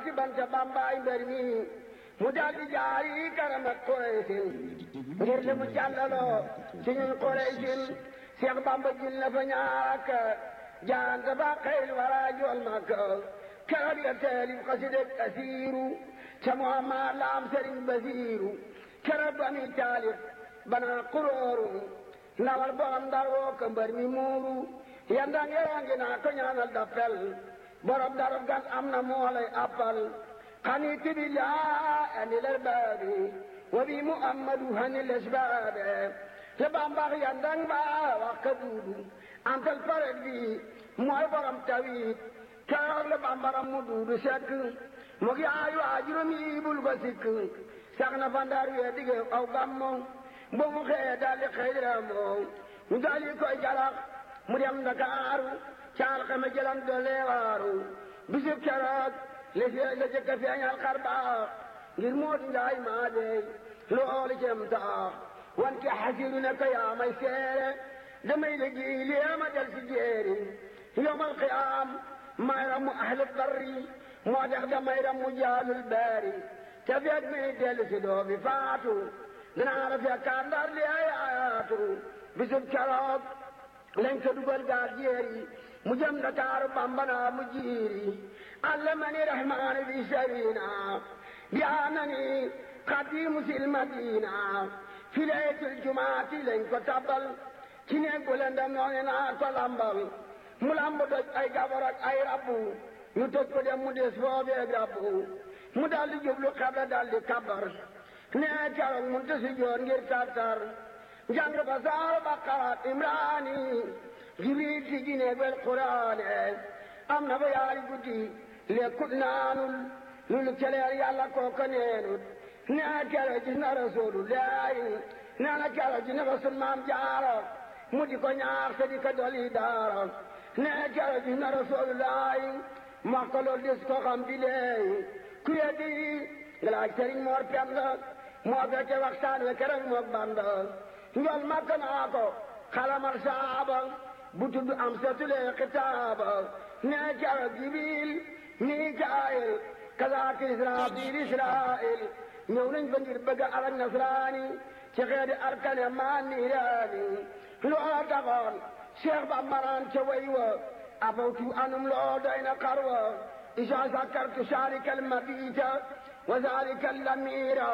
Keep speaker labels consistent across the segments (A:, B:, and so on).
A: rooti banta bambaay mbër mi mu daldi jaari karam ak Quraysin ngir li mu jàllaloo ci ñun Quraysin Seex Bamba jil na fa ñaak jaanta ba xeyl wara jool Makka keroog la teelim xasideg asiiru ca Muhammad la am Sëriñ Basiiru keroog ba mi taalif bana kurooru ndawal borom ndar woo ko mbër mi muuru yandang yerangi naa ko ñaanal dappel borom darab gas am na moo lay appal xani tibilaa ani lal baabi wa bi muhammadu hani lesbaabe te bambax yandang ba wax ka duudu antal paret bi mooy borom tawit keroog la bambaram mu duudu sekk mu gi aayu ajurum yi bul ko sikk sax na fa ndar wee dige aw gammo bo mu xëyee daldi xëyramoo mu daldi koy jalax mu dem Ndakaaru caal xame jëlan doole waaru bisub keroog la la jëkk a feeñal xar baax ngir Moodu Njaay maa dey loolu cem taax wan ki xasiru ne ko yaa may seere damay liggéey lii ma del si jéeri yowmal qiyaam may ramu ahlu barri moo tax damay ramu jaalul baari te feeg mi dellu si doo bi faatu dinaa la fekkaat ndar li ay ayaatu bisub keroog lañ ko dugal gaal jéeri mu jëm Dakaaru Bamba mu jiiri allamani rahmaani bi sarina bi anani xadimu sil madina fi laytul jumaati lañ ko tabal ci néeg bu lëndëm noonu naa ko lambal mu lamb doj ay gabar ak ay rabbu ñu tëj ko dem mu des foobeeg rabbu mu daldi jublu xabla daldi kabar nee keroog mun tasi joor ngir tartar jàng ba saar baqara imraani jibril si jine bel quraane am na ba yaari guddi lekkut naanul lulu celeer yàlla kooko neenut nee keroog gis na rasulullahi nee na keroog gis na rasul maam jaara mu di ko ñaax te di ko doli daara nee keroog gis na rasulullahi wax ko loolu des ko xam di leey ku yeddi nga laaj sëriñ moor penda moo fekke waxtaan we keroog mook banda njol makk naa ko xalamal saaba bu tudd am setulee xitaaba nee keroog jibril mikaayil kazaaka israfil israil ñëw nañ fa ngir bëgg alak nasraani ci xeeti arkane maa niiraani loo taxoon cheikh ba maraan ca way wa afawtu anum loo doy na xarwa isa sakartu saalika almabita wa zalika allamira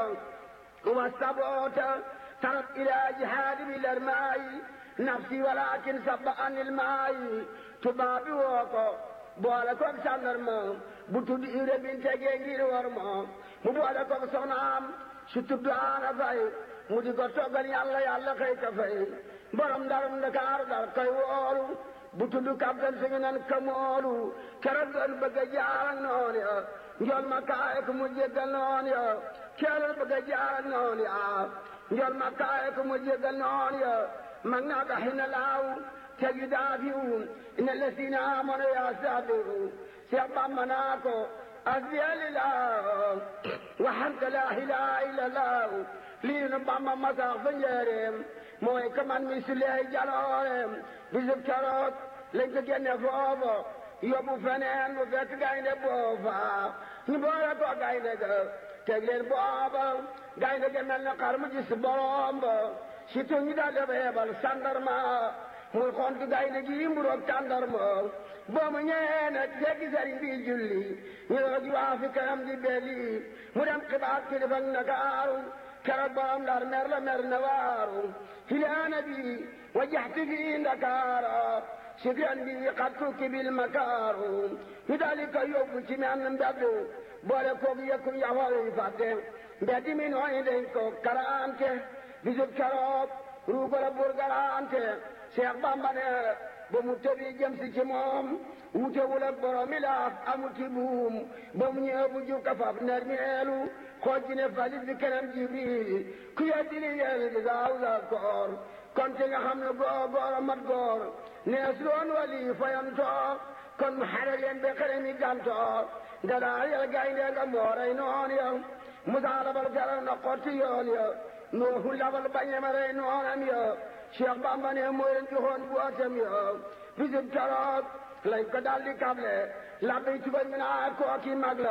A: wa sabota tarab ila jihaadi bil armaayi nafsi walakin sabba an ilmaayi tubaabi woo ko boole koog sàndarma bu tudd ire bin tegee ngir war ma mu boole koog soxnaam su tudd aana fay mu di ko toggal yàlla yàlla xëy ka fay borom ndarum Ndakaaru dar koy woolu bu tudd kaptan si nan kamoolu keroog doon bëgg a jaar ak noonu ya njool ma kaay ko mu jéggal noonu ya keroog bëgg a jaar ak noonu ya njool ma kaay ko mu jéggal noonu ya mag naa ko xina laaw teg yu daafiwu ina lesina amono yaa saabiru Seex Bamba naa ko asbiya lillah waxante laa ilaaha illallah lii nu Bamba masax fa njëreem mooy ka man mi suleey jalooreem bisub keroog lañ ko génne foofa yóbbu feneen bu fekk gaynde boofa ñu boole ko gaynde ga teg leen booba gaynde ga mel na xar mu gis borom ba surtout ñu daal dafa yebal sandarma muy xontu gaynde gi mburoog tàndarma boo mu ñëwee nag jéggi sëriñ bi julli ñu doog waa fi kanam di belli mu dem xibaar kilifa ak Ndakaaru keroog borom ndar mer la mer na waaru filaana bi wajaxti fi Ndakaara sikran bi xat tukki bil makaaru ñu daal ko yóbbu ci menn mbedd boole koog yëkku yaxool yi fàtte mbedd mi nooy dañ ko karaante bisub keroog ruugala burgaraante Cheikh Bamba ne ba mu tëbi jëm si ci moom wutewul ak borom laaf amuti buum ba mu ñëw bu jukka faf ner meelu xooj ji ne falit bi kanam Jibril ku yeddi li yel bi gaaw la koor kon te nga xam ne góor góor a mat góor nees loon wali fayantoo kon mu xare leen ba xere mi gantoo dadaa yel gaynde nga mooray noon ya Musaa labal garal na xotti yoon ya Nuuhu labal bañema rey noonam ya Cheikh Bamba ne moo leen joxoon bu atam ya bisub keroog lañ ko daldi kable labbi tubañ mi naa kooki mag la